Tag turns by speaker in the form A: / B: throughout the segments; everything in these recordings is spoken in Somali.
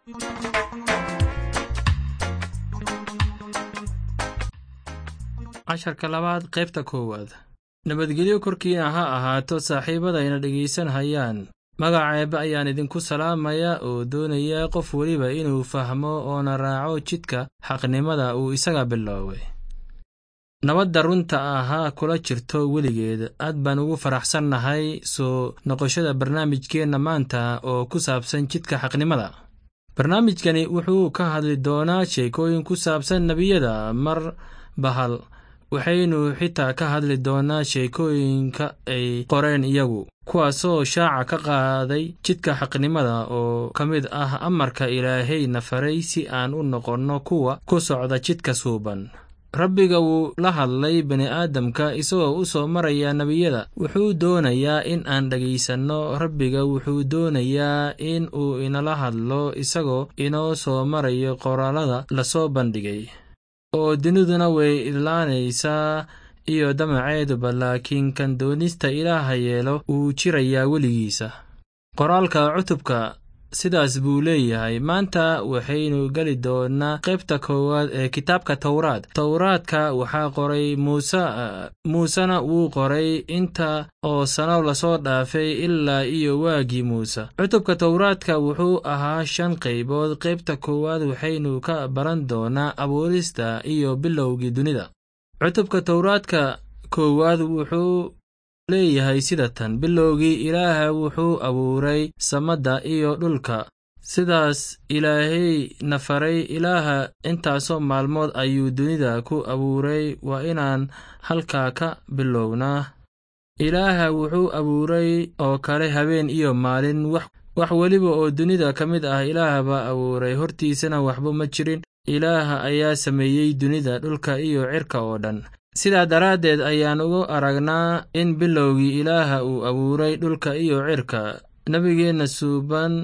A: casharka labaad qaybta koowaad nabadgelyo korkiina ha ahaato saaxiibadayna dhegaysanhayaan magaceeba ayaan idinku salaamaya oo doonaya qof weliba inuu fahmo oona raaco jidka xaqnimada uu isaga bilooway nabadda runta ah ha kula jirto weligeed aad baan ugu faraxsannahay soo noqoshada barnaamijkeenna maanta oo ku saabsan jidka xaqnimada barnaamijkani wuxuu ka hadli doonaa sheekooyin ku saabsan nebiyada mar bahal waxaynu xitaa ka hadli doonaa sheekooyinka ay qoreen iyagu kuwaasoo shaaca ka qaaday jidka xaqnimada oo ka mid ah amarka ilaahayna faray si aan u noqonno kuwa ku socda jidka suuban rabbiga wuu la hadlay bini'aadamka isagoo u soo maraya nebiyada wuxuu doonayaa in aan dhegaysanno rabbiga wuxuu doonayaa in uu inala hadlo isagoo inoo soo marayo qoraalada lasoo bandhigay oo duniduna way idlaanaysaa iyo damaceeduba laakiin kan doonista ilaaha yeelo wuu jirayaa weligiisa qoraalka cutubka sidaas buu leeyahay maanta waxaynu geli doonnaa qaybta koowaad ee kitaabka towraad towraadka waxaa qoray muuse muusena wuu qoray inta oo sano lasoo dhaafay ilaa iyo waagii muuse cutubka towraadka wuxuu ahaa shan qaybood qaybta koowaad waxaynu ka baran doonnaa abuurista iyo bilowgii dunida cutubka towraadka koowaad wuxuu leeyahay sida tan bilowgii ilaaha wuxuu abuuray samadda iyo dhulka sidaas ilaahay na faray ilaaha intaasoo maalmood ayuu dunida ku abuuray waa inaan halkaa ka bilownaa ilaaha wuxuu abuuray oo kale habeen iyo maalin wax weliba oo dunida ka mid ah ilaaha baa abuuray hortiisana waxba ma jirin ilaaha ayaa sameeyey dunida dhulka iyo cirka oo dhan sidaa daraaddeed ayaan ugu aragnaa in bilowgii ilaaha uu abuuray dhulka iyo cirka nebigeenna suuban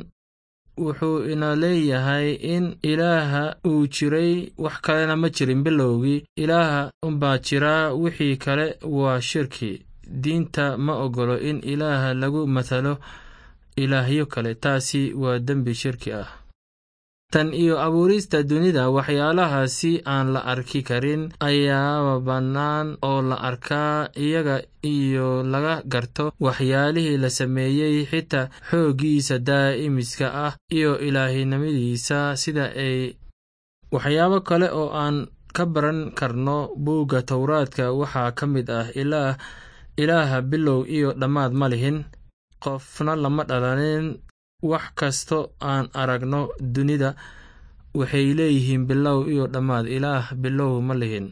A: wuxuu ina leeyahay in ilaaha uu jiray wax kalena ma jirin bilowgii ilaaha unbaa jiraa wixii kale waa shirki diinta ma oggolo in ilaaha lagu matalo ilaahyo kale taasi waa dembi shirki ah tan iyo abuurista dunida waxyaalaha si aan la arki karin ayaaba bannaan oo la arkaa iyaga iyo laga garto waxyaalihii la sameeyey xitaa xooggiisa daa'imiska ah iyo ilaahinimadiisa sida ay waxyaabo kale oo aan ka baran karno buugga towraadka waxaa ka mid ah ilaah ilaaha bilow iyo dhammaad ma lihin qofna lama dhalanin wax kasto aan aragno dunida waxay leeyihiin bilow iyo dhammaad ilaah bilow ma lihin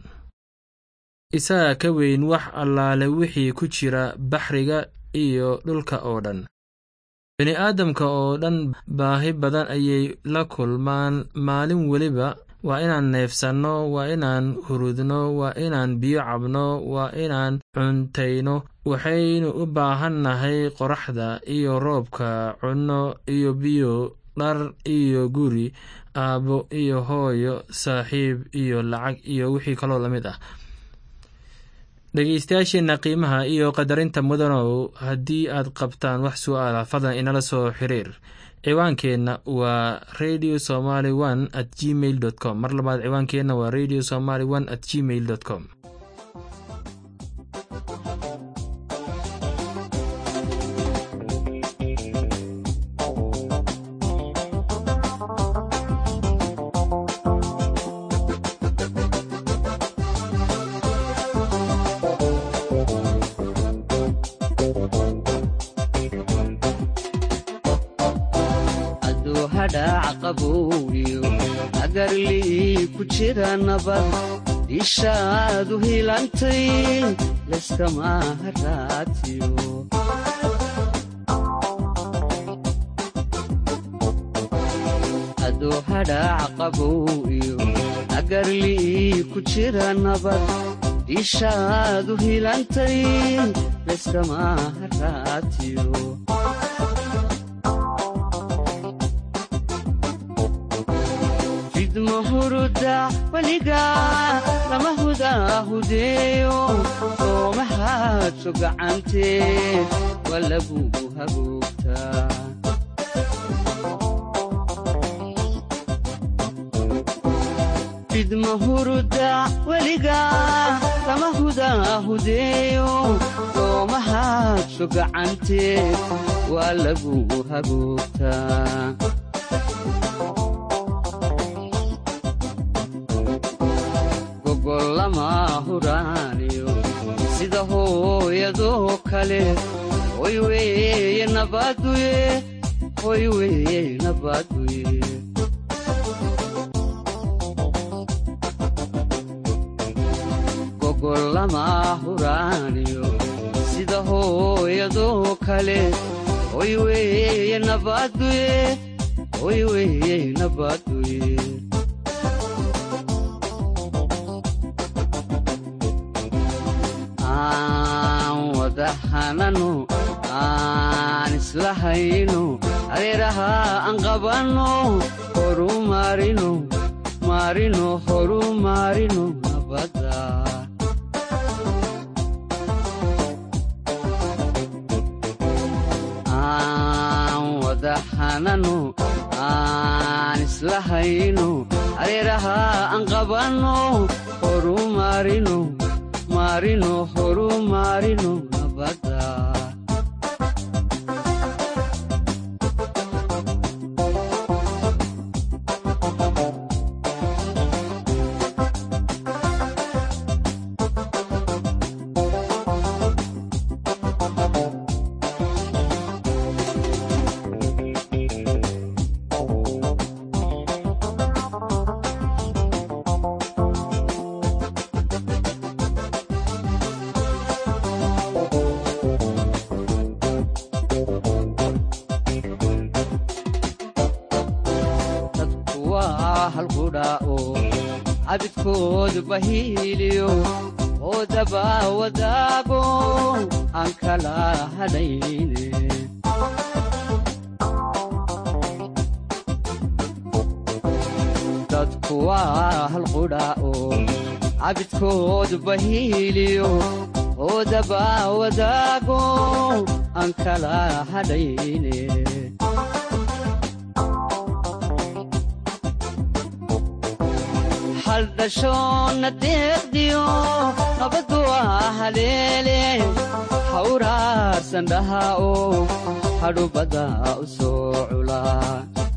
A: isaga ka weyn wax allaale wixii ku jira baxriga iyo dhulka oo dhan bini'aadamka oo dhan baahi badan ayay la kulmaan maalin weliba waa inaan neefsanno waa inaan hurudno waa inaan biyo cabno waa inaan cuntayno waxaynu u baahannahay qoraxda iyo roobka cunno iyo biyo dhar iyo guri aabbo iyo hooyo saaxiib iyo lacag iyo wixii kaloo la mid ah dhegeystayaasheenna qiimaha iyo qadarinta mudanow haddii aad qabtaan wax su'aala fadlan inala soo xiriir ciwaankeenna waa radio somaly one at gmail dot com mar labaad ciwaankeenna waa radio somaly one at gmail dot com
B: ishaadu hilantay layskama haraatiyo adoo hadhaac qabow iyo agarlii ku jira nabad ishaadu hilantay layskama haraatiyo huruda weliga lama hudaahudeeyo soomahaadso gacantee waa lagugu hagoogtaa lama huruda weliga lama hudaahudeeyo looma haadso gacanteed waa lagu hagoogtaa gogol lama huraaniyo sida hooyadoo kale hoy weeye nabaduye hoy weeye nabaduye gogol lama huraaniyo sida hooyadoo kale hoy weeye nabaduye hoy weeye nabaduye aan wada hanano aan isla hayno areeraha aan qabanno horu maarino maarino horu maarino nabada aan wada hanano aan isla hayno areeraha aan qabanno horu maarino maarino horu maarino nabada dadku waa halqudhaa'o cabidkoodu bahiiliyo oo daba wadaago aan kala hadhayne dadku waa halqudhaa'o cabidkoodu bahiiliyo oo daba wadaago aan kala hadhayne haldhashoonna deeqdiyo nabaddu waa haleele hawraarsan dhaha oo hadhubadda u soo culaa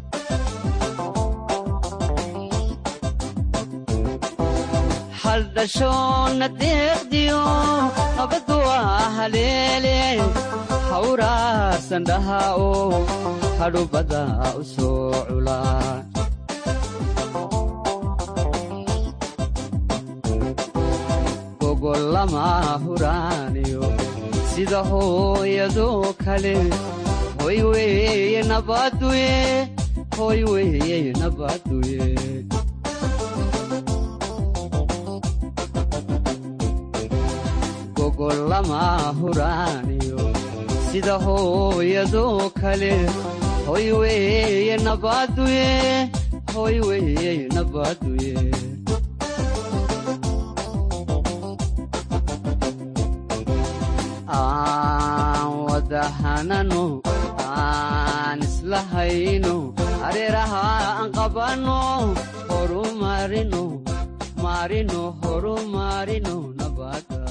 B: haldhashoonna deeqdiyo nabaddu waa haleele hawraarsan dhaha oo hadhubadda u soo culaa gogol lama huraaniyo sida hooyadoo kale hoy weeye nabaduye hoy weeye nabaduye gogol lama huraaniyo sida hooyadoo kale hoy weeye nabaduye hoy weeye nabaduye aan wada hanano aan isla hayno areeraha aan qabanno horu maarino maarino horu maarino nabada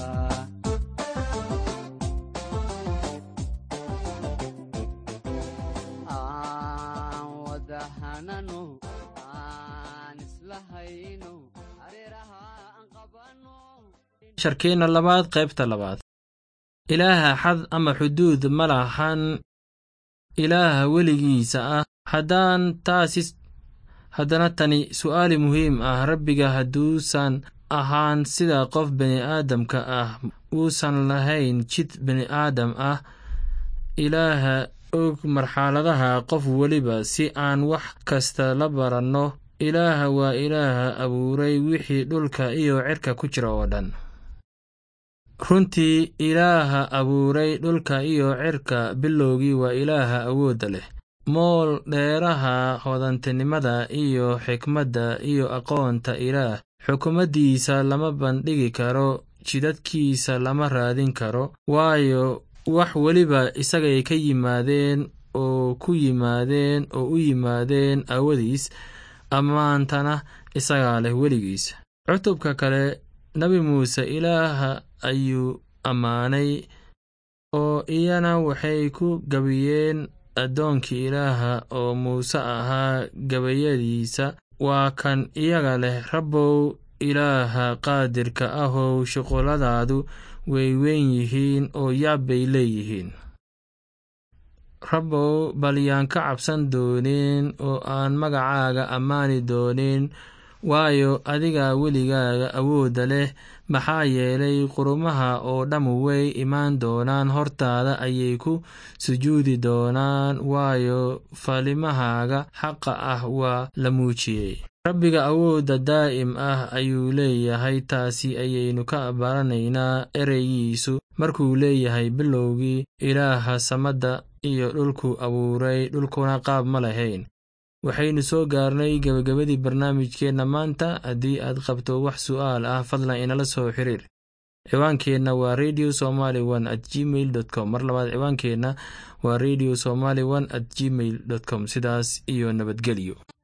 B: aan wada hanano aan isla hayno areeraha aan qabanno
A: sharkeenna labaad qaybta labaad ilaaha xad ama xuduud ma lahan ilaaha weligiisa ah haddaan taasi haddana tani su'aali muhiim ah rabbiga hadduusan ahaan sida qof bini'aadamka ah uusan lahayn jid bini'aadam ah ilaaha og marxaladaha qof weliba si aan wax kasta la baranno ilaaha waa ilaaha abuuray wixii dhulka iyo cirka ku jira oo dhan runtii ilaaha abuuray dhulka iyo cirka bilowgii waa ilaaha awoodda leh mool dheeraha hodantinimada iyo xikmadda iyo aqoonta ilaah xukumaddiisa lama bandhigi karo jidadkiisa lama raadin karo waayo wax weliba isagay ka yimaadeen oo ku yimaadeen oo u yimaadeen aawadiis ammaantana isagaa leh weligiis cutubka kale nebi muuse ilaaha ayuu ammaanay oo iyana waxay ku gabiyeen addoonkii ilaaha oo muuse ahaa gabayadiisa waa kan iyaga leh rabbow ilaaha qaadirka ahow shuquladaadu way weyn yihiin oo yaab bay leeyihiin rabbow bal yaan ka cabsan doonin oo aan magacaaga ammaani doonin waayo adiga weligaaga awoodda leh maxaa yeelay qurumaha oo dhammu way imaan doonaan hortaada ayay ku sujuudi doonaan waayo falimahaaga xaqa ah waa la muujiyey rabbiga awoodda daa'im ah ayuu leeyahay taasi ayaynu ka baranaynaa ereygiisu markuu leeyahay bilowgii ilaaha samadda iyo dhulku abuuray dhulkuna qaab ma lahayn waxaynu soo gaarnay gebagabadii barnaamijkeenna maanta haddii aad qabto wax su'aal ah fadlan inala soo xiriir ciwaankeenna waa radio somaly one at gmail dot com mar labaad ciwaankeenna waa radio somaly one at gmail dot com sidaas iyo nabadgelyo